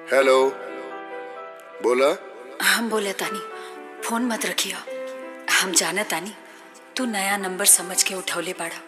Hello बोला हम बोले तानी फोन मत रखियो हम जाना तानी तू नया नंबर समझ के उठौले बाड़ा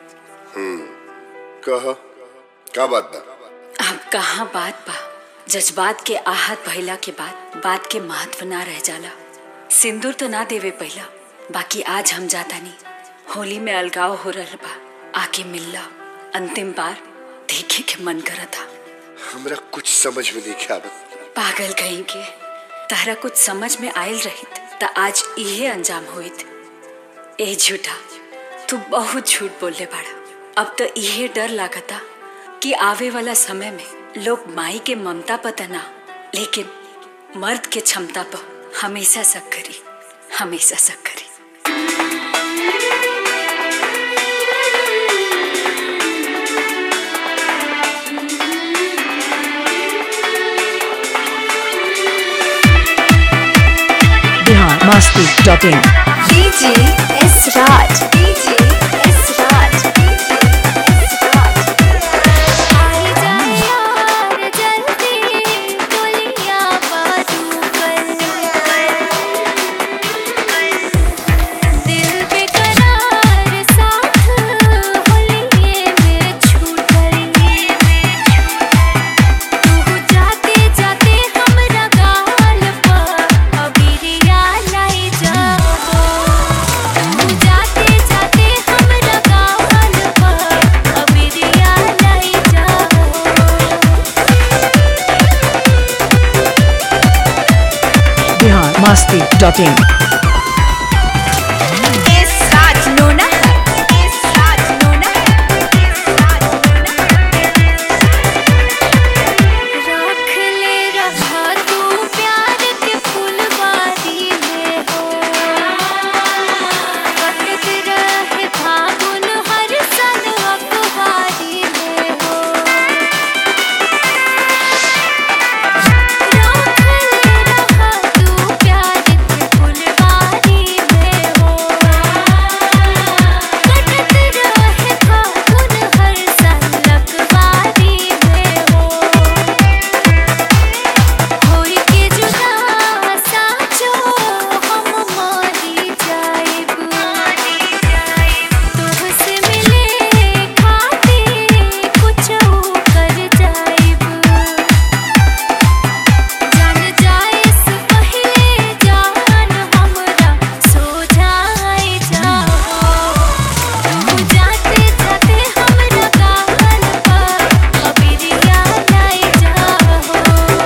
कह का बात बा अब कहाँ बात बा जज्बात के आहत भइला के बाद बात के महत्व ना रह जाला सिंदूर तो ना देवे पहला बाकी आज हम जाता नहीं होली में अलगाव हो रहा बा आके मिलला अंतिम बार देखे के मन करा था हमरा कुछ समझ में नहीं आवत पागल कहीं के तारा कुछ समझ में आयल रहित त आज इहे अंजाम होइत ए झूठा तू बहुत झूठ बोलले बाड़ा अब तो इहे डर लागता कि आवे वाला समय में लोग माई के ममता पता ना लेकिन मर्द के क्षमता पर हमेशा शक करी हमेशा शक करी Bihar Masti dot in DJ S Raj. DJ S Raj. आई जा यार जल्दी दुनिया बाजू कर दिल बेकरार साथ होलिये में छूटल तू जाते जाते हमरा गाल पर अबिरिया लाई जाबो तू जाते जाते हमरा गाल पर अबिरिया लाई जाबो Bihar Masti dot in S Raj नोना एस राज नोना एस राज रख ले रहा तू प्यार के फुलवारी में हो कटत रहे फागुन हर सन अखबारी में हो रख ले रहा तू प्यार के फुलवारी में हो कटत रहे फागुन हर सन अखबारी में हो होई के जुदा साचो हम मारी जाइब तुहसे मिले खाते कुछ कर जाइब जान जाए से पहले जान हमरा सो जाए जाओ तू जाते जाते हमरा गाल पर अबिरिया लाई जाओ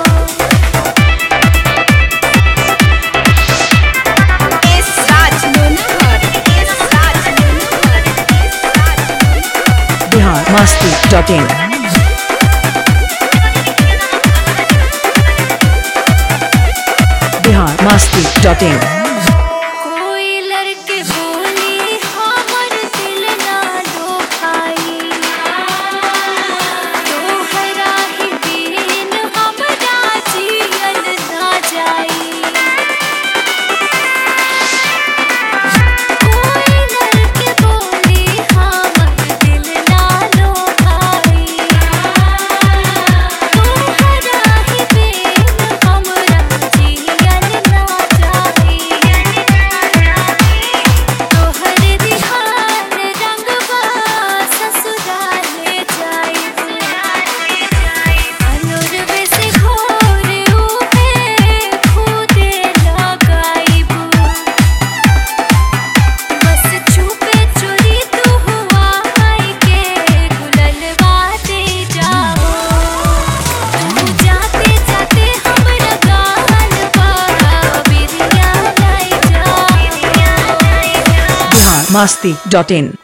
एस राज नोनहर एस राज नोनहर S Raj Bihar Masti dot in Bihar Masti dot in कोई लड़के बोली हमर दिल ना लो भाई तोहरा ही बिन हमरा जियल ना जाई कोई लड़के बोली हमर दिल ना लो भाई तोहरा ही बिन हमरा जियल ना जाई तोहर दिहार रंगवा ससुराले जाइब अनुरवे से घोर उहे खुदे लगाइब बस छुपे चोरी तू हुआ आई के गुललवा दे जाओ तू जाते जाते हमरा गाल पर बिरिया लाई जाओ बिहार मास्ती डॉट इन